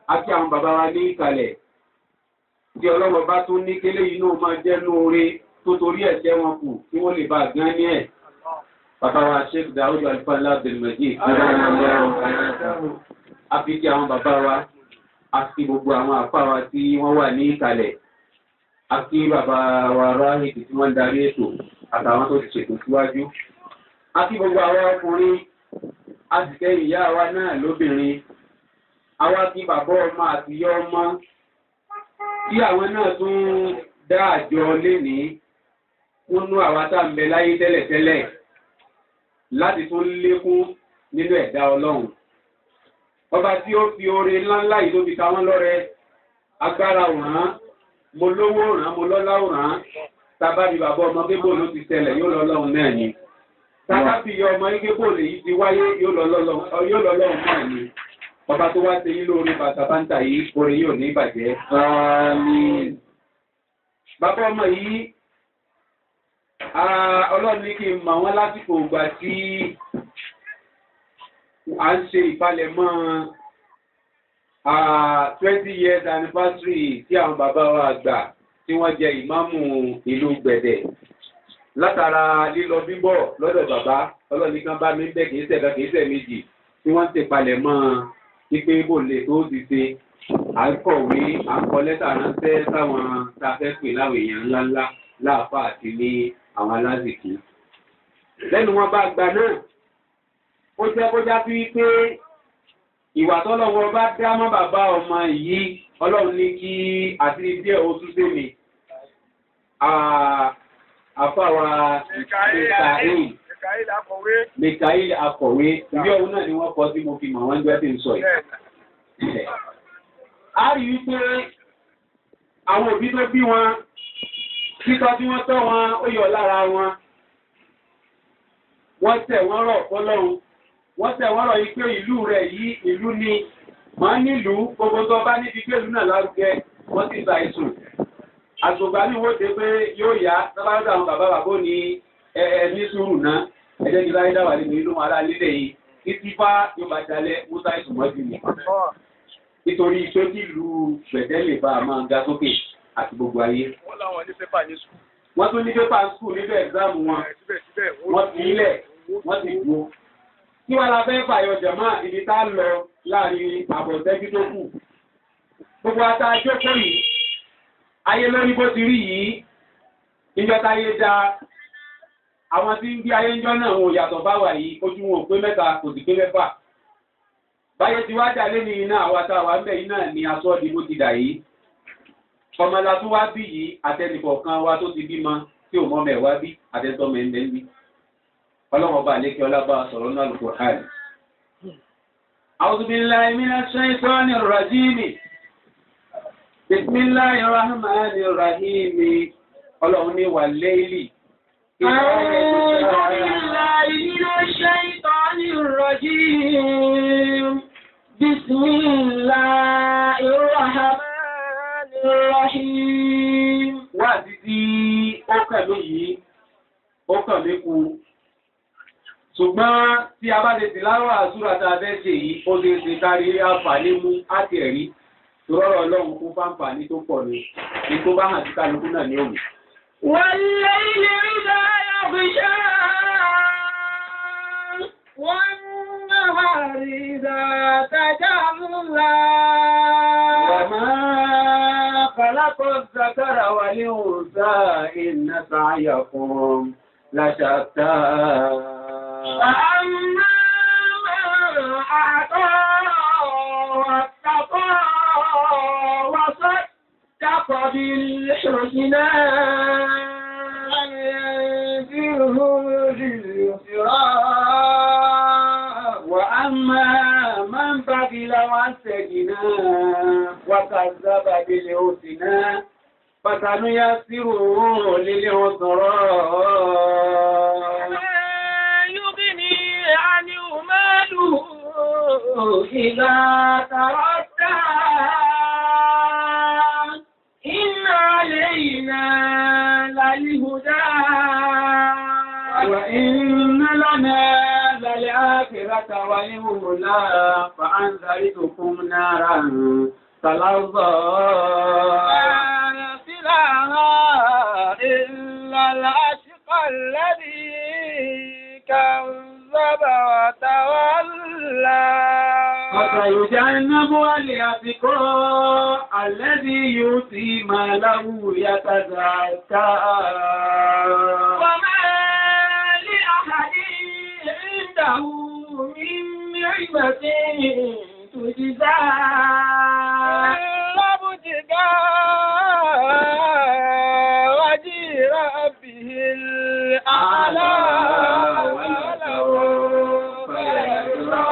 àti àwọn bàbá wa ní ìkàlẹ̀ tí ọlọ́wọ́ bá tún ní kélé yìí náà máa jẹ́ lóore tó torí ẹ̀ṣẹ̀ wọn kù kí wọ́n lè bá a gán ní ẹ̀. bàbá wa sheikh dawud alifala abdulmajid àfi kí àwọn bàbá wa àti gbogbo àwọn àpá wa tí wọ́n wà ní ìkàlẹ̀ àti bàbá wa ráhìtì tí wọ́n ń darí ètò àtàwọn tó ti ṣètò síwájú àti gbogbo àwọn ọkùnrin àtìkẹ́ ìyá wa náà lóbìnrin àwa tí bàbá ọmọ àti ìyá ọmọ tí àwọn náà tún dá àjọ lénìí kúnnú àwa tá ń bẹ láyé tẹ́lẹ̀tẹ́lẹ̀ láti tún lékún nínú ẹ̀dá ọlọ́run ọba tí ó fi oore ńláńlá yìí tó fi ta wọ́n lọ́rẹ agbára òràn mo lówó òràn mo lọ́lá òràn tábà ní bàbá ọmọ gbébò ló ti tẹlẹ̀ yóò lọ lọ́run náà ni tábà fi yọ ọmọ gbébò lèyí ti wáyé yóò lọ lọ́run náà ni ọba tó wá ṣe yín lórí bàtà báńtà yìí orin yóò ní ìbàjẹ́. bàbá ọmọ yìí ọlọ́run ní kí n mọ̀ wọ́n lásìkò ìgbà tí à ń ṣe ìpalẹ̀mọ́ twenty years anniversary tí àwọn bàbá wa àgbà tí wọ́n jẹ ìmáàmù ìlú gbẹ̀dẹ̀ látara lílọ bíbọ̀ lọ́dọ̀ bàbá ọlọ́run ní kan bá mi bẹ́ kìí ṣẹ̀ka kìí ṣẹ̀ méjì tí wọ́n ń ṣèpalẹ̀mọ́ pípé bò lè tó ti ṣe à ń kọ̀wé à ń kọ lẹ́tà ránṣẹ́ sáwọn tá a fẹ́ pè láwọn èèyàn ńláńlá láàfà àti ní àwọn alázìkí. lẹ́nu wọn bá gba náà ó jẹ́ kó já sí pé ìwà tọ́lọ́wọ́ bá dá mọ́ bàbá ọmọ yìí ọlọ́run ní kí àti díẹ̀ ó tún dé mi. àfàwà mikael mikael akọ̀wé ìwé ọ̀hún náà ni wọ́n kọ́ tí mo fi mọ̀ wọ́n gbẹ́ tí ń sọ yìí. a rí i pé àwọn òbí tó bí wọn títọ́ tí wọ́n tọ́ wọn ó yọ lára wọn wọ́n tẹ̀ wọ́n rọ̀ fọlọ́run wọ́n tẹ̀ wọ́n rọ̀ yìí pé ìlú rẹ̀ yìí ìlú ni máa nílùú gbogbo tó bá níbi pé ìlú náà lárugẹ wọ́n ti sa ìsùn àgbògbà ní wọ́n dé pé yóò yá sábàdà àwọn bàbá bàbá ní ẹ ní sùúrù náà ẹjẹ́ ní láyé dáwà nínú ìlú ara lílẹ̀ yìí títí bá yóò bá jalẹ̀ musa ìsùn mọ́jú ni nítorí pé kí ìlú gbẹ̀dẹ́ lè bá a máa ga sókè àti gbogbo ayé. wọ́n láwọn ní pépà ní sùn. wọ́n tún ní pépà ń skul níbẹ̀ ẹ̀gzáàmù wọn wọ́n ti ilẹ̀ wọ́n ti gbó. kí wọ́n la fẹ́ fàyọ jàmá ibi tá a lọ láàrin àbọ̀tẹ́jú tó kù. gbogbo ata jókòó yìí ayé lórí bó ti rí yìí níjọ́ táyé dá àwọn tí ń gbé ayé ńjọ́ náà wọn ò yàtọ̀ báwa yìí ojú wọn ò pé mẹ́ta kò sì pé mẹ́fà. báyé ti wá dà lé ní iná àwọn àtàwọn àmbẹ̀ yìí náà ni aṣọ ìdìbò ti dà yìí ọmọlá tó wá bí yìí àtẹnìkọ̀ọ̀kan wa tó ti bímọ tí ò mọ́mọ̀ ẹ̀ wá bí àtẹnitọ́mọ̀ ẹ̀ ń bẹ́ ń bí ọlọ́wọ́n bá lékè ọlábà sọ̀rọ̀ náà lùkọ̀ hàn. أعوذ بالله من الشيطان الرجيم بسم الله الرحمن الرحيم ọlọ́run ní wà léèlì. أعوذ بالله من الشيطان الرجيم بسم الله الرحمن الرحيم wá títí ó kàn mí yìí ó kàn mí kú ṣùgbọ́n tí a bá lè ti láwọ́ àzúrà tá a fẹ́ ṣe yìí ó lè ṣe kárí àǹfààní mú àti ẹ̀rí tòrọ́rọ̀ ọlọ́run fún fáǹfààní tó pọ̀ ní ní tó bá hàn sí kálukú náà ní òmù. والليل إذا يغشى والنهار إذا تجلى وما خلق الذكر والأنثى إن سعيكم لشتى فأما من أعطى واتقى وصدق بالحسنى ينزله لليسرى وأما من بخل واستغنى وكذب بالحسنى فسنيسره للعسرى ما يغني عنه ماله إذا تردى إن علينا للهدى وإن لنا للآخرة والأولى أنذرتكم نارا تلظى يصلها إلا الأشقى الذي كذب وتولى وسيجنبها الأتقى الذي يؤتي ماله يتزكى وما لأحد عنده من نعمة تجزى إلا ابتغاء وجه ربه الأعلى ولسوف يرضى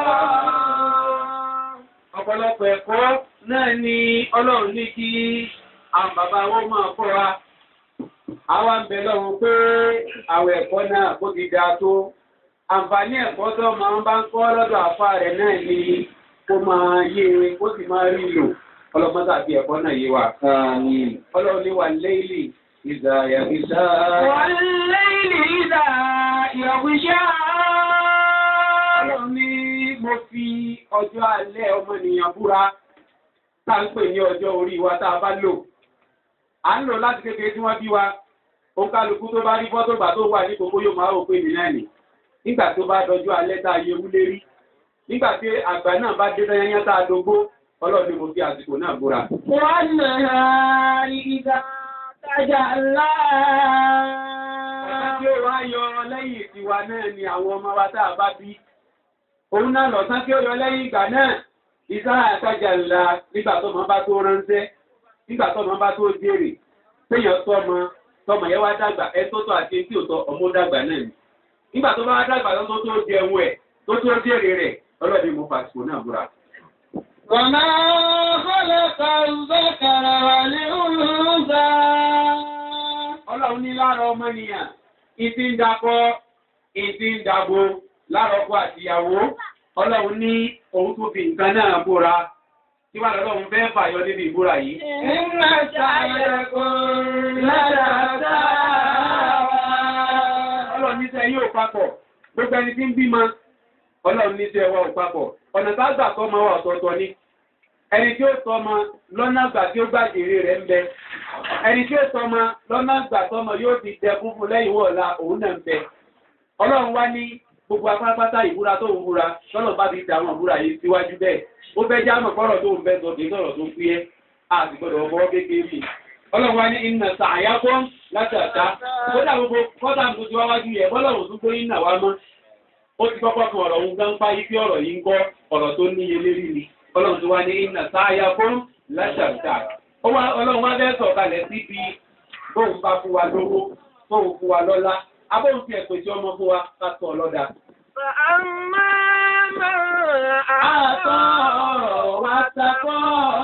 ọ̀pọ̀lọpọ̀ ẹ̀kọ́ náà ni ọlọ́run ní kí àwọn bàbá wọn máa kọ́ wa. àwa ń bẹ lọ́run pé àwọn ẹ̀kọ́ náà kó ti dáa tó. àǹfààní ẹ̀kọ́ tó máa ń bá ń kọ́ lọ́dọ̀ àfa rẹ̀ náà ni kó máa yé e kó sì máa rí lò ọlọ́mọ tàbí ẹ̀kọ́ náà yé wa. ọlọ́run ní wà lẹ́yìn ìgbà ìyàgbéṣá. والليل إذا يغشى ọlọ́run ní mo fi ọjọ́ alẹ́ ọmọnìyàn búra tá ń pè ní ọjọ́ orí wa tá a bá lò. à ń lò láti kékeré tí wọ́n bí wa ó kálukú tó bá rí fọ́tò gbà tó wà ní gbogbo yóò máa rò pé mi náà nì nígbà tó bá dọjọ́ alẹ́ tá a yẹ wúlé rí nígbà tí àgbà náà bá dé tányányá tá a dogbó ọlọ́run ní mo fi àsìkò náà búra. والنهار إذا تجلى Ọ̀sán tí ó wá yọ lẹ́yìn tiwa náà ni àwọn ọmọ wa tá a bá bí. Òun náà lọ̀sán tí ó yọ lẹ́yìn ìgbà náà, ìsá àtàjà ńlá nígbà tó máa bá tó ránṣẹ́, nígbà tó máa bá tó jèrè, péyàn tọ́mọ, tọmọ yẹn wá dàgbà, ẹ tó tọ́ àti tí ò tọ́ ọmọ dàgbà náà ni. Nígbà tó bá wá dàgbà tó tó jẹun ẹ̀, tó tó jèrè rẹ̀, ọlọ́dẹ mo fàṣìkò náà búra. وما خلق الذكر والأنثى Ọlọ́run ní lára ọmọnìyàn, ìtì ń dakọ, ìtì ń dàbò lára ọkọ àtìyàwó. Ọlọ́run ní òun tó fi nǹkan náà búra. Tí wà lọ́lọ́run fẹ́ fàyọ níbi ìbúra yìí. إن سعيكم لشتى Ọlọ́run ní sẹ́ yóò papọ̀. Gbogbo ẹni tí ń bímọ. Ọlọ́run ní sẹ́ wà ò papọ̀. Ọ̀nà tá gbà tọ́ ma wà ọ̀tọ̀ọ̀tọ̀ ni. Ẹni tí ó tọ́mọ lọ́nà àgbà tí ó gbàjèrè rẹ̀ ń bẹ. Ẹni tí ó tọ́mọ lọ́nà àgbà tọ́mọ yóò fi jẹ fúnfún lẹ́yìn wọ̀ọ̀la òun náà ń bẹ. Ọlọ́run wá ní gbogbo apápátá ìbúra tó ń búra lọ́nà bá fi ta àwọn ìbúra yìí síwájú bẹ́ẹ̀. Ó fẹ́ já mọ̀ kọ́rọ̀ tó ń bẹ́ sọ kì í sọ̀rọ̀ tó fúyẹ́. A sì gbọ́dọ̀ ọmọ kékeré. Ọlọ́run wá ní iná sàáyá kọ́ láti àtá. Kódà gbogbo kọ́tà tó ti wá wájú yẹ bọ́lọ́run tó gbóyún náà wá mọ́. Ó ti kọ́kọ́ kan ọ̀rọ̀ òun gán páyí pé ọ̀rọ̀ yìí ń kọ́ ọ̀rọ̀ tó níye lérí ni. Ọlọ́run tó wá ní iná sàáyá kọ́ láti àtá. Ọlọ́run wá fẹ́ sọ̀kalẹ̀ síbi bóun bá fún wa lówó, bóun fún wa lọ́lá. Abóhùn fi ẹ̀pẹ̀ tí ọmọ fún wa ká tọ̀ ọlọ́dà. فأما من Àtọ́ أعطى ọ̀rọ̀ wa takọ́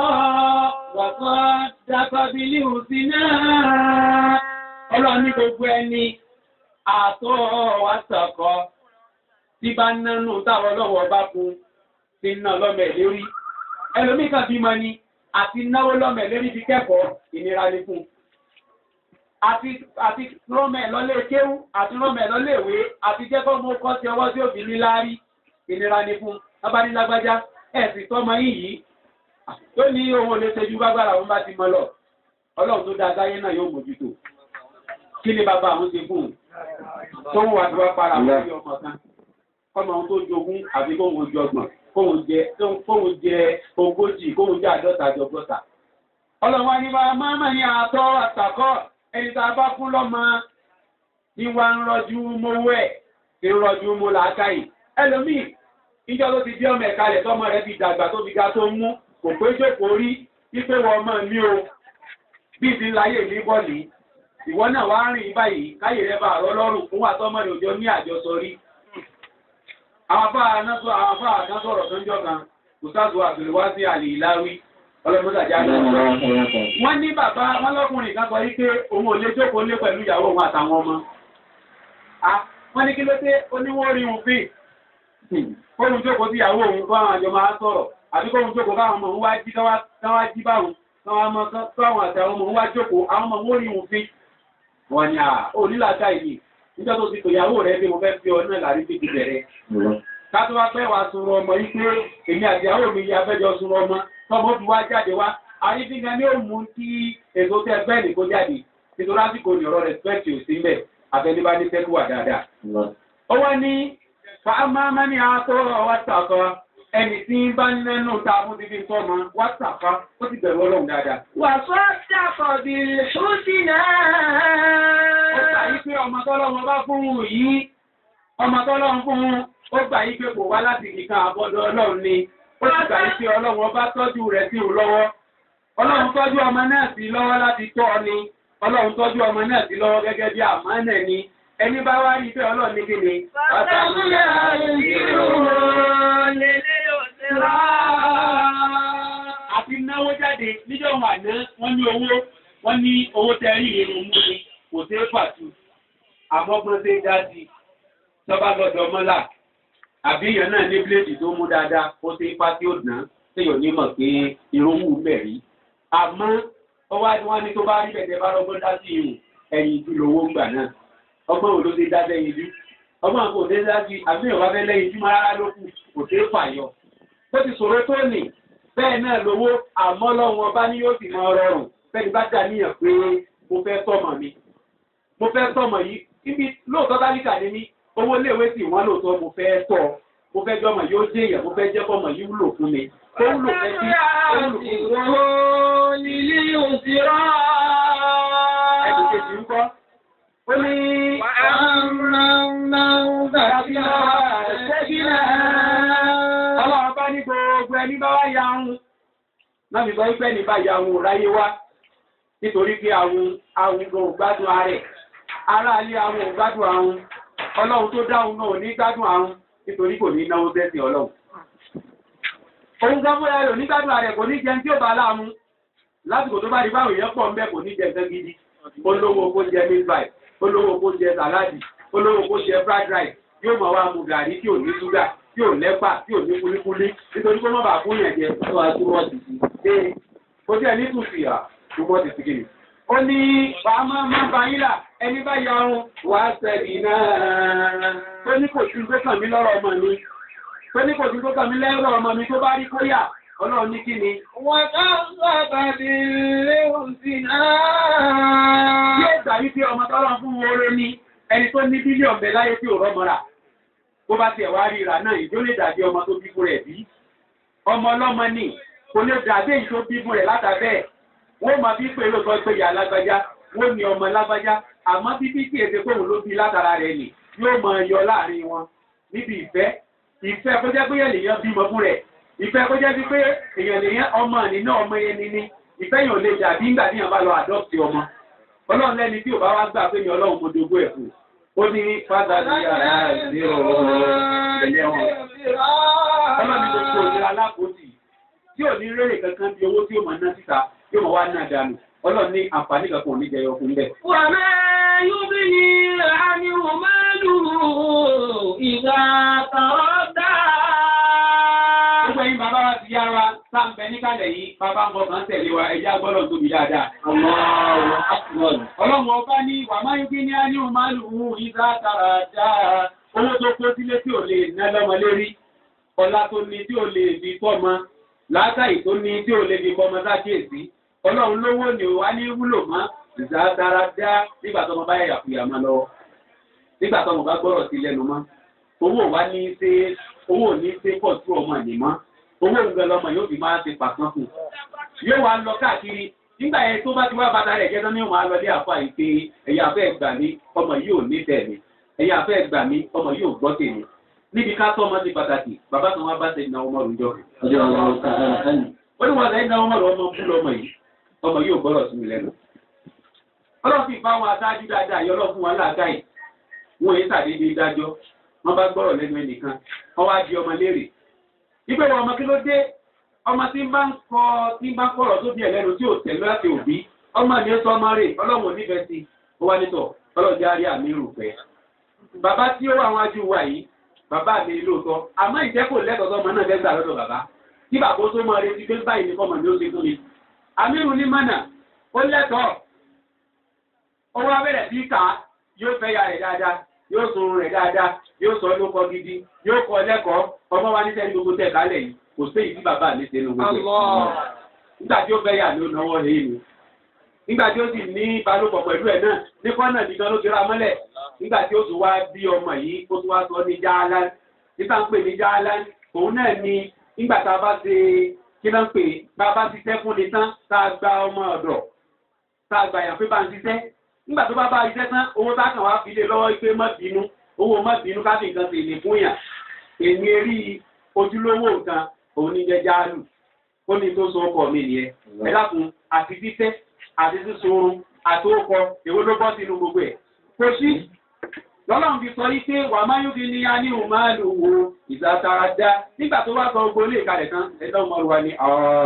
wọ̀kọ́ dákọ́ bí líhù sí náà. Ọlọ́run ní gbogbo ẹni àtọ́ ọ̀rọ̀ wa takọ́ tí bá nánú táwọn ọlọ́wọ́ bá fún ti ná lọ́mẹ̀ lérí. Ẹlòmíì kan bímọ ni àti náwó lọ́mẹ̀ lérí fi kẹ́kọ̀ọ́ ìnira ní fún un àti àti rọ́mẹ̀ lọ́lé kéwú àti rọ́mẹ̀ lọ́lé ìwé àti jẹ́kọ́ mú kọ́ sí ọwọ́ tí òbí ní láárí ìnira ni fún abánilágbájá ẹ̀sìn tọ́mọ yìí yìí tó ní ohun olè ṣejú gbágbára òun bá ti mọ lọ ọlọ́run tó dá sáyé náà yóò mójútó kí ni bàbá àwọn ṣe fún un tó ń wà tí wá para wọn sí ọmọ kan kọ́mọ ohun tó jogún àbí kóhun ojú ọgbọ̀n kóhun jẹ kóhun jẹ ogójì kóhun jẹ àádọ́ta àjọgbọ́ta ọlọ́run wa ní bá máa ní àtọ́ àtàkọ́ ẹni tá a bá fún lọ́mọ ní wa ń rọjú mówó ẹ̀ tí ń rọjú mú làákàyè ẹlòmíì ìjọ tó ti bí ọmọ ẹ̀ka rẹ̀ tọ́mọ rẹ̀ fi dàgbà tó fi ga tó ń mú kò pé jókòó rí wípé wọ́n mọ̀ ní o bí ti láyè ní bọ́ọ̀lì ìwọ náà wá rìn báyìí káyè rẹ̀ bá àrọ́ lọ́rùn fún wa tọ́mọ rẹ̀ òjò ní àjọsọ rí àwọn afá ànásọ̀rọ̀ tó ń jọ kan kò sáàtò àbẹ̀rẹ̀ wá sí àlè ìláwí ọlọ́mọdàjá náà wọ́n ní bàbá wọn lọ́kùnrin kan sọ wípé òun ò lè jókòó lé pẹ̀lú ìyàwó òun àtàwọn ọmọ. wọ́n ní kí ló dé oníwọ́n rí òun fíì. kóhun jókòó sí ìyàwó òun fún àwọn àjọ máa sọ̀rọ̀ àbí kóhun jókòó káwọn ọmọ òun wá jí káwá jí báwọn káwọn àtàwọn ọmọ òun wá jókòó àwọn ọmọ òun rí òun fíì. wọ́n ní à onílàáká yìí níjọ́ tó ti tò ìyàwó rẹ̀ bí mo fẹ́ fi ọ náà lárí fi ti bẹ̀rẹ̀. ká tó wá pẹ́ wá sunrun ọmọ yìí pé èmi àti ìyàwó mi yà fẹ́jọ sunrun ọmọ tọmọ fi wá jáde wá àyífíngá ni ó mú kí èso tẹ bẹ́ẹ̀ ní kó jáde nítorí àsìkò ní ọ̀rọ̀ rẹ̀spẹ̀tì ò sí mbẹ̀ àtẹnibá ní tẹ́kù wà dáadáa. ó wá ní fàámámá ní àtọ́ wàtàkọ́ ẹni tí ń bá nínú ta fún ti fi tọ́ mọ wàtàkọ́ ó ti bẹ̀rù ọlọ́run dáadáa. وصدق بالحسنى ó gbà yí pé ọmọ tọ́lọ́run bá fún un yìí ọmọ tọ́lọ́run fún un ó gbà yí pé kò wá láti kíkan àbọ̀dọ̀ ọlọ́run ni ó sì gbà yí pé ọlọ́run ọba tọ́jú rẹ̀ sí òun lọ́wọ́ ọlọ́run tọ́jú ọmọ náà sí lọ́wọ́ láti tọ́ ọ ni ọlọ́run tọ́jú ọmọ náà sí lọ́wọ́ gẹ́gẹ́ bí àmánà ni ẹni bá wá rí pé ọlọ́run ní kíni. àti náwó jáde níjọ́ wà ná wọ́n ní owó wọ́n ní owó tẹ́rí ìrìn mú ni kò sí pàtó àmọ́gbọ́n ṣe dá sí tọ́ba lọ́dọ̀ mọ́là àbí èèyàn náà ní bíléèdì tó mú dáadáa ó ṣe ipá tí ó dán téèyàn ní mọ̀ pé irun wù bẹ̀ rí àmọ́ ọwọ́ àti wọn ní tó bá rí bẹ̀tẹ̀ bá lọ́gbọ́n dá sí irun ẹ̀yìn ìdú lówó ń gbà náà ọgbọ́n wo ló ṣe dá lẹ́yìn ìdú ọgbọ́n kò dé dá sí àbí ìwà fẹ́ lẹ́yìn ìdú rárá ló kù kò ṣeé fàyọ bó ti sọ̀rọ̀ tó nì bẹ́ẹ̀ náà lówó àmọ́ lọ́wọ́ ọba ní yóò sì máa rọrùn fẹ́ni bá dà níyàn pé mo fẹ́ tọ́mọ mi mo fẹ́ tọ́mọ yìí ibi lóòótọ́ dálíkà ní mí owó iléèwé sì wọ́n lóòótọ́ mo fẹ́ tọ́ mo fẹ́ jọmọ yóò jẹ́ èèyàn mo fẹ́ jẹ́ kọ́mọ yìí wúlò fún mi ó wúlò fẹ́ sí ó wúlò fún mi. ẹ̀dùn kejì ń kọ́ ó ní ọlọ́run bá ní gbogbo ẹni bá wá ya ń náà fi sọ wípé ní bá ya ń ráyé wá nítorí pé àwọn àwọn ò gbádùn ààrẹ ará alé àwọn ò gbádùn àwọn ọlọ́run tó dáhùn náà ò ní gbádùn àwọn nítorí kò ní náwó bẹ́sìn ọlọ́run òun gan fúnra rẹ̀ ò ní gbádùn ààrẹ kò ní jẹun tí ó bá láàmú lásìkò tó bá di báwọn èèyàn pọ̀ ń bẹ́ kò ní jẹ nǹkan gidi olówó kó jẹ meat pie olówó kó jẹ sàláàdì olówó kó jẹ fried rice yóò máa wá mu gàrí tí ò ní ṣúgà tí ò lẹ́pà tí ò ní kúlíkúlí nítorí kó má bàa fún yẹn jẹ tó wàá túbọ̀ sí i. ee kò tí ẹ ní tùsì à túbọ̀ sí sí kìnnì. ó ní wàá má má bá yín là ẹni bá ya ọrùn wàá sẹ́ẹ̀dì náà. tó ní kò sí tó kàn mí lọ́rọ̀ ọmọ mi tó ní kò sí tó kàn mí lẹ́rọ̀ ọmọ mi tó bá rí kóyà ọlọ́run ní kí ni. yóò gbà wípé ọmọ tọ́lọ́ fún oore ni ẹni tó ní bílíọ̀nù bẹ láyé tí ò rọ́mọ́ra bó bá tiẹ̀ wá ríra náà ìjó lè dàbí ọmọ tó bí fún rẹ̀ bí ọmọ ọlọ́mọ ní kò lè dàbí èyí tó bí fún rẹ̀ látàbẹ́ wọ́n máa bí pé lóòótọ́ pé ìyá lágbájá wọ́n ní ọmọ lágbájá àmọ́ bíbí tí èsè pòun ló bí látara rẹ̀ nì yóò máa yọ láàrin wọn níbi ìfẹ́ ìfẹ́ kó jẹ́ pé èèyàn lèèyàn bímọ fún rẹ̀ ìfẹ́ kó jẹ́ pé èèyàn lèèyàn ọmọ nínú ọmọ yẹn ni ní ìfẹ́ yàn lè dàbí nígbà tí yàn bá lọ àdọ́pì ọmọ ọlọ́run lẹ́ni tí ò bá wá gbà pé ní ọlọ́run mo dogo ẹ̀ fún ó ní fádà ní yàrá ìdí ọ̀rọ̀ wọn ọlọ́run ní gbogbo òṣèré alákòótì tí ò ní rèrè kankan bí owó tí ó máa ná síta yóò máa wá ná dànù ọlọ́run ní àǹfààní kankan ò ní jẹyọ fún bẹ́ẹ̀. وما يغني عنه ماله إذا تردى Gbogbo ẹ̀yin bàbá wa ti yá wa sáǹbẹ̀ níkàlẹ̀ yìí, bàbá ń bọ̀ kàn tẹ̀lé wa, ẹja gbọ́dọ̀ tóbi dáadáa. Ọlọ́run ọba ní wà máa ń gbé ní áníhù máa lù ú ìdá tààrà dáa. Owó tó kó sílé tí ò lè ná lọ́mọ lérí. Ọlá tó ní tí ò lè fi fọ́mọ. Látàrí tó ní tí ò lè fi fọ́mọ sákèsí. Ọlọ́run lówó ni ò wá ní wúlò mọ́. Ìdá tààrà dáa nígbà tó ọmọ bá yà fìyà máa lọ. Nígbà tó ọmọ bá gbọ́rọ̀ sí lẹ́nu mọ́. Owó wa ní ṣe owó ní ṣe pọ̀ sí ọmọ ìnìmọ́ owó ń gbẹ lọmọ yóò fi máa ti pàtán fún yóò wá lọ káàkiri nígbà yẹn tó bá ti wá bàtà rẹ̀ jẹ́ tán ní wọn alọ́lé àfa yìí pé ẹ̀yà afẹ́ gbà mí ọmọ yìí ò ní tẹ̀lé ẹ̀yà afẹ́ gbà mí ọmọ yìí ò gbọ́ tèmi níbi ká tọ́ ọmọ ti pàtàkì bàbá kan wá bá ṣe ìnáwó ọmọ rùjọ. ó ní wọn lẹ́yìn náà ọmọ rẹ ọmọ bú lọmọ yìí ọmọ yìí ò gbọ́dọ̀ sí mi lẹ́nu. ọlọ́run fi bá wọn aṣáájú dáadáa yọ ọlọ́run fún wọn láàkáì wọn èyí sàdédé dájọ́ wọn bá gbọ́rọ̀ lẹ́nu ẹnìkan wọn wá di ọmọ léèrè Ibẹ̀ wọ ọmọ kí ló dé? Ọmọ tí ń bá ń kọ tí ń bá ń kọ̀rọ̀ tó bí ẹlẹ́nu tí ò tẹ̀lé láti òbí. Ọmọ mi sọ ọmọ rẹ̀ ọlọ́run onífẹ̀ẹ́ sí. Ó wá nítọ̀ ọlọ́jà rí àmì ìrùpẹ́. Bàbá tí ó wà wọn ajú wa yìí, bàbá mi lóòótọ́. Àmọ́ ìjẹ́ kò lẹ́tọ̀ọ́ sọmọ náà fẹ́ gbà lọ́dọ̀ bàbá. Tí bàbá ó tó mọ retí pé báyìí ni kọ́mọ mi ó ṣe fún mi. Àmírù ní mọ̀nà, ó lẹ́tọ̀ọ́. Ó wá bẹ̀rẹ̀ sí kà á, yóò fẹ́ ya rẹ̀ dáadáa. yóò sọ̀rọ̀ rẹ̀ dáadáa yóò sọ lóko gidi yóò kọ́ lẹ́kọ̀ọ́ ọmọ wa níṣẹ́ ní gbogbo tẹ̀ kálẹ̀ yìí kò sí èyí tí bàbá mi ṣe ní gbogbo ẹ̀. nígbà tí ó fẹ́ yà ló náwó rèé ni nígbà tí ó sì ní ìbálòpọ̀ pẹ̀lú ẹ̀ náà ní kọ́nà nìkan ló ti ra mọ́lẹ̀ nígbà tí ó tún wá bí ọmọ yìí ó tún wá sọ ní jáálá nígbà ń pè ní jáálá òun náà ni nígbà tá a bá ṣe kí náà ń pè bá a bá ṣiṣẹ́ fún ni tán tá a gba ọmọ ọ̀dọ̀ tá a gbà yàn pé bá ń ṣiṣẹ́ nígbà tó bá bá iṣẹ́ tán owó tá a kàn wá fi lé lọ́wọ́ pé má bínú owó má bínú ká fi nǹkan sì ní fún yàn èmi rí ojúlówó nǹkan òun ní jẹ́ jáálù ó ní tó so ọkọ mi nìyẹn ẹ dákun àti títẹ́ àti sísun àti ókọ èwo ló bọ́ sínú gbogbo ẹ̀ kò sí lọ́lọ́run fi sọ yí pé wà máa yóò fi ní a ní òun máa lò wo ìzàtara dá nígbà tó bá sọ gbogbo ilé ìkàlẹ̀ tán ẹ̀dá ọmọ wa ni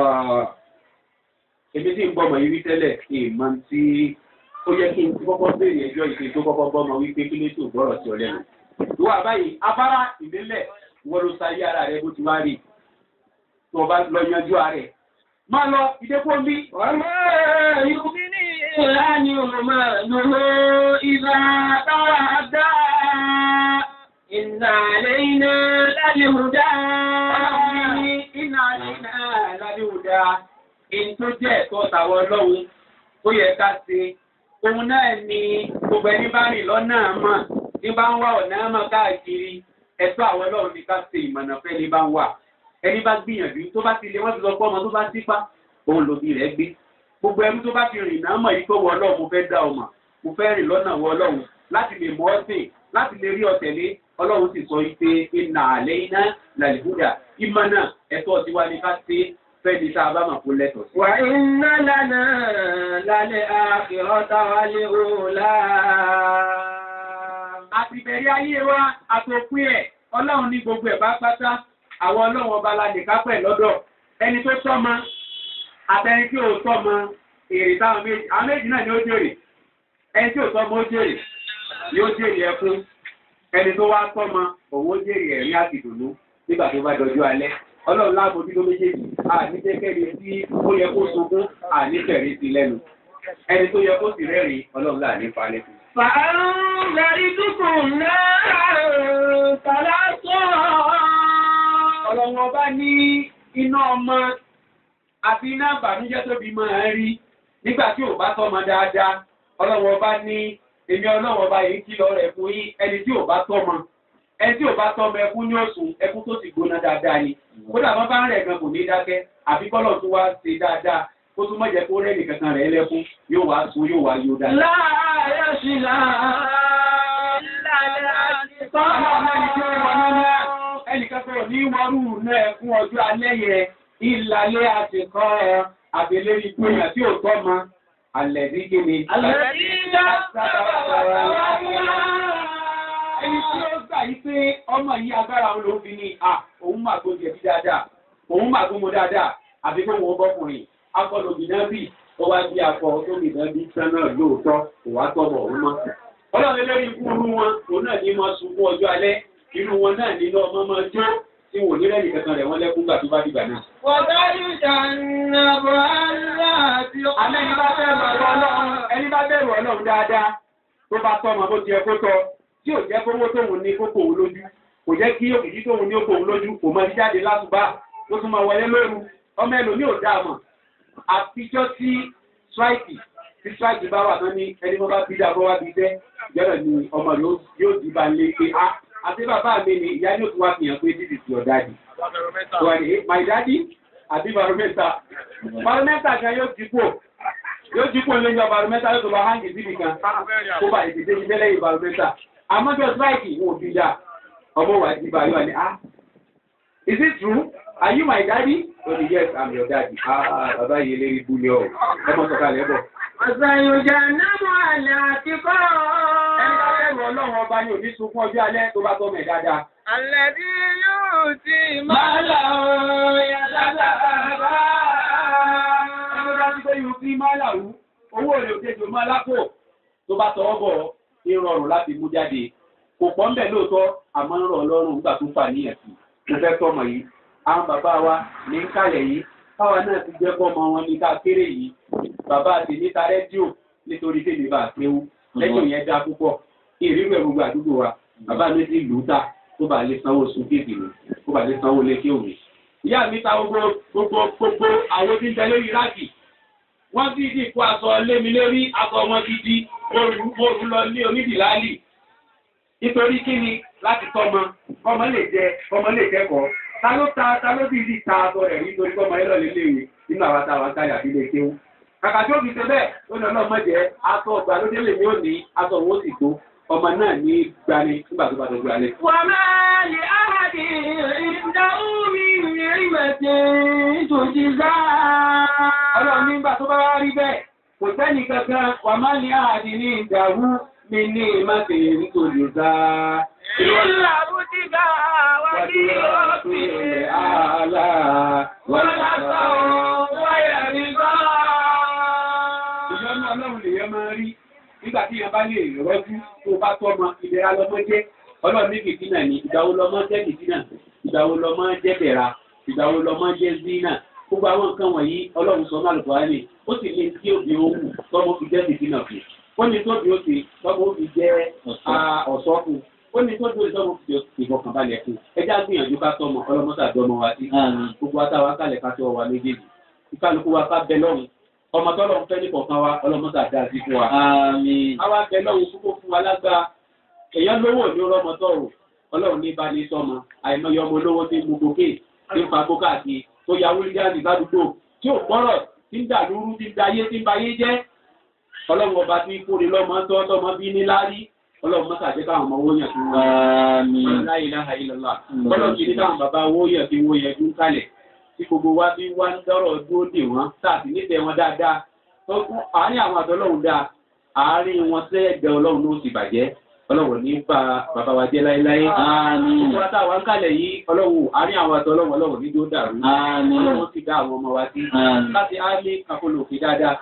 èmi tí ń gbọ́mọ yìí rí tẹ́lẹ̀ ìmọ̀ tí ó yẹ kí n ti kọ́kọ́ béèrè ẹjọ́ ìpè tó kọ́kọ́ gbọ́mọ wípé kí ló tó gbọ́rọ̀ sí ọ lẹ́nu. ìwà báyìí afárá ìdílẹ̀ wọ́n ló sáyé ara rẹ bó ti wá rí tó o bá lọ yanjú ara rẹ̀ máa lọ ìdẹ́kọ́ bí. وما يغني عنه ماله إذا تردى إن علينا للهدى iná iná lálẹ́wòdà in tó jẹ́ ẹ̀tọ́ tàwọn ọlọ́run tó yẹ ká ṣe òun náà ni gbogbo ẹni bá rìn lọ́nà mọ̀ ní bá ń wá ọ̀nà mọ̀ káàkiri ẹ̀tọ́ àwọn ọlọ́run ni ká ṣe ìmọ̀nà fẹ́ ní bá ń wà ẹni bá gbìyànjú tó bá ti lé wọ́n ti lọ pọ́ ọmọ tó bá sípá òun lòbí rẹ̀ gbé gbogbo ẹni tó bá fi rìn náà mọ̀ yìí tó wọ ọlọ́run mo fẹ́ dá ọmọ mo fẹ́ rìn lọ́nà wọ ọlọ́run láti lè mọ̀ ọ́ sìn láti lè rí ọ̀tẹ̀lé ọlọ́run sì sọ wípé iná àlẹ́ iná làlìbúdà ìmọ̀ náà ẹ̀tọ́ tiwa ni ká ṣe fẹ́ni tá a bá mọ̀ kó lẹ́tọ̀ọ́ sí. وإن لنا للآخرة والأولى àti ìbẹ̀rẹ̀ ayé wa àtòpin ẹ̀ ọlọ́run ní gbogbo ẹ̀ bá pátá àwọn ọlọ́run ọba la lè kápẹ́ lọ́dọ̀ ẹni tó tọ́mọ àtẹni tí ò tọ́mọ èrè táwọn méjì àwọn méjì náà ni ó jèrè ẹni tí ò tọ́mọ ó jèrè ni ó jèrè ẹkún ẹni tó wá tọ́mọ òun ó jèrè ẹ̀rín àti ìdùnnú nígbà tó bá dọjú alẹ́ ọlọ́run láàbòjú ló méjèèjì àní jẹ́kẹ́ni tí ó yẹ kó sunkún àní tẹ̀rí sí lẹ́nu ẹni tó yẹ kó sì rẹ́rìn ọlọ́run láàní falẹ̀ fún. فأنذرتكم نارا تلظى ọlọ́run ọba ní iná ọmọ àti iná ìbànújẹ́ tóbi máa ń rí nígbà tí ò bá tọ́mọ dáadáa ọlọ́run ọba ní èmi ọlọ́run ọba yìí kìlọ̀ rẹ̀ fún yín ẹni tí ò bá tọ́mọ ẹni tí ò bá tọ́mọ ẹkún ní òsùn ẹkún tó sì gbóná dáadáa ni kódà wọn bá ń rẹ̀ gan kò ní dákẹ́ àbí kọ́lọ̀ tó wá ṣe dáadáa kó tún mọ̀jẹ̀ kó rẹ́ nìkankan rẹ̀ lẹ́kún yóò wá sun yóò wá yóò dáadáa. لا يصلى إلا الأشقى ẹnìkan tó ní wọ́rù náà fún ọjọ́ alẹ́ yẹn ìlàlẹ́ àtìkọ́ àbẹ̀lẹ́ ikú èèyàn tí ò tọ́ ma alẹ́ ní kíni. الذين ẹni tí ó gbà yí pé ọmọ yìí agbára òun ló fi ní à òun máa gbó jẹ̀bi dáadáa òun máa gbó mo dáadáa àbí kó wọn bọ́kùnrin akọlù bìnnábì ó wá bí akọ tó bìnnábì sánà lóòótọ́ kò wá tọ́bọ̀ òun mọ́. ọlọ́run lórí ikú irú wọn òun náà ní máa sunkún ọjọ́ alẹ́ irú wọn náà nínú ọmọ máa jó tí wò ní lẹ́yìn kankan rẹ̀ wọ́n lẹ́kún gbà tó bá dìgbà náà. وتجنب التي Àmọ́ ẹni bá bẹ̀rù ọlọ́run ẹni bá bẹ̀rù ọlọ́run dáadáa tó bá tọ́mọ bó ti yẹ kó tọ́ tí ò jẹ́ kówó tóun ní kókó òun lójú kò jẹ́ kí òkìkí tóun ní okòun lójú kò máa jáde lásùbà tó tún máa wọlé lóru ọmọ ẹlòmíì ò dáa mọ̀ àtijọ́ tí strike tí strike bá wà tán ní ẹni wọ́n bá bí dáa bọ́ wá bí bẹ́ ìjọba ni ọmọ rẹ̀ yóò dì bá lé pé a àti bàbá mi ni ìyá yóò tún wá fi hàn pé this is your daddy. So I say, my daddy àbí baromẹ́ta baromẹ́ta kan yóò dípò yóò dípò lẹ́yìn baromẹ́ta yóò tó bá hangi síbi kan kó bá ìdíje ní lẹ́yìn baromẹ́ta àmọ́jọ́ strike wọn ò fi dá ọmọ wa di bá yóò ní ah is it true are you my daddy ó ní yes i'm your daddy ah bàbá yìí lérí bú ni ọ ẹ mọ sọ̀kalẹ̀ bọ̀. وسيجنبها الأتقى ẹni bá bẹ̀rù ọlọ́run ọba ni òní sunkún ọjọ́ alẹ́ tó bá tọ́ mẹ́ dáadáa. الذي يؤتي ماله ẹni bá ti pé yóò fi máa làwú owó rẹ̀ òjèjò máa lápò tó bá tọwọ́ bọ̀ ní rọrùn láti mú jáde kò pọ̀ ń bẹ̀ lóòótọ́ àmọ́ ń rọ̀ ọlọ́run nígbà tó fà níyàn sí mo fẹ́ tọmọ yìí àwọn bàbá wa ní ń kálẹ̀ yìí káwa náà ti jẹ́ kọ́mọ wọn ní ká kéré yìí bàbá àti níta rédíò nítorí tèmi bá kéwú rédíò yẹn dá púpọ̀ ìrírú ẹ̀ gbogbo àdúgbò wa bàbá mi ti lù ú tà tó bá lè sanwó sun kéèkì mi tó bá lè sanwó lé kéwì. ìyá mi ta gbogbo gbogbo gbogbo àwọn tí ń tẹ lórí ráàkì wọ́n ti di kó aṣọ lé mi lórí aṣọ wọn ti di oru lọ ní onídìláàlì nítorí kí ni láti tọ́mọ ọmọ lè jẹ ọmọ lè kẹ́kọ̀ọ́ ta ló ta ta ló bí di ta aṣọ rẹ̀ nítorí kọ́mọ ẹ lọ́ọ́ lé léwe nínú àwọn táwọn akáyà bí lè kéwù kàkà tí ó fi ṣe bẹ́ẹ̀ ó ní ọlọ́mọ jẹ́ aṣọ ọgbà ló délé mi ò ní aṣọ òun ó sì tó ọmọ náà ní gbani nígbà tó bá tó gbani. وما لأحد عنده من نعمة تجزى ọlọ́run nígbà tó bá wá rí bẹ́ẹ̀ kò sẹ́ni kankan wà má ní àhàdì ní ìdàrú mi ní ìmáṣe nítorí ọ̀gá. إلا ابتغاء وجه ربه àlá ولسوف يرضى ìyọ́nú ọlọ́run lèyàn máa rí nígbà tí yẹn bá lè rọ́jú tó bá tọ́mọ ìlera lọ́mọ jẹ́ ọlọ́run ní fìtínà ní ìgbàwo lọ́mọ jẹ́ fìtínà ìgbàwo lọ́mọ jẹ́ bẹ̀ra ìgbàwo lọ́mọ jẹ́ zina gbogbo àwọn nǹkan wọ̀nyí ọlọ́run sọ náà lùkọ́ ẹni ó sì ní tí òbí ó wù tọ́mọ fi jẹ́ fìtínà fún ó ní tóbi ó ti tọ́mọ ó fi jẹ́ ọ̀ṣọ́ fún ó ní tóbi ó ti tọ́mọ fi ìfọkànbalẹ̀ fún ẹjá gbìyànjú ká tọ́mọ ọlọ́mọ́sàdọ́mọ wa sí gbogbo àtàwọn akálẹ̀ ká tọ́ wa méjèèjì ìkálukú wa ká bẹ lọ́run ọmọ tọ́lọ̀ ń fẹ́ ní kọ̀ọ̀kan wa ọlọ́mọ́sà dáa sí fún wa. Àmín. àwa bẹ lọ́run púpọ̀ fún wa lágbá èèyàn lówó ní ọlọ́mọ tọ̀rọ̀ ọlọ́run ní bá ní sọmọ àìmọye ọmọ olówó tí ń mu gòkè tí ń fa gbókà sí tó ya wúlígáàdì ládùúgbò tí ò gbọ́rọ̀ tí ń dà lúrú tí ń da ayé tí ń ba ayé jẹ́ ọlọ́run ọba tí kúrè lọ́mọ tọ́ tọmọ bí ní lárí ọlọ́run mọ́sà jẹ́ káwọn ọmọ owó yẹn fún wa. Àmín. La ilaha illallah ọlọ́run kì í ní káwọn bàbá owó yẹn fi owó yẹn dún kalẹ̀ tí gbogbo wa bí wá ń dọ́rọ̀ dúró dè wọ́n tàbí nífẹ̀ẹ́ wọn dáadáa tó kún àárín àwọn àtọ́lọ́run dáa àárín wọn sẹ́ẹ̀gbẹ́ ọlọ́run ló ti bàjẹ́ ọlọ́run ní bá bàbá wa jẹ́ láéláé. Àmín. gbogbo wa táwa ń kalẹ̀ yìí ọlọ́run àárín àwọn àtọ́lọ́run ọlọ́run ní tó dàrú. Àmín. ọlọ́run ti dá àwọn ọmọ wa sí. Àmín. láti áálé kakolo òkè dáadáa.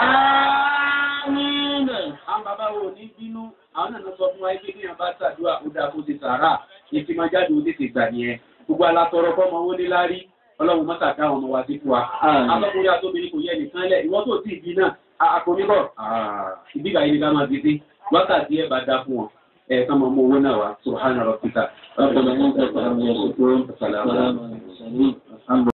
Àmín. àwọn bàbá wo ní bínú àwọn náà sọ fún wa pé bí wọn bá ṣàdúrà ó dáa kó ti sàárà ìfimájáde ó tètè gbà nìyẹn gbogbo alátọrọ fọmọ owó níláárí ọlọ́run mọ́sà dá àwọn ọmọ wa sí fún wa. Àmín. Akọ́kùnrin àtòbìnrin kò yẹ nìkan lẹ̀, ìwọ́n tó tí ìbí náà, akọ̀míbọ̀, ìbígbà yìí ni ká máa dìde, wákàtí ẹ̀ bá dá fún wọn, ẹ̀ kán máa mú owó náà wá, Subhana rabbika. ربنا أنت تعلم يا شكور سلام على المرسلين الحمد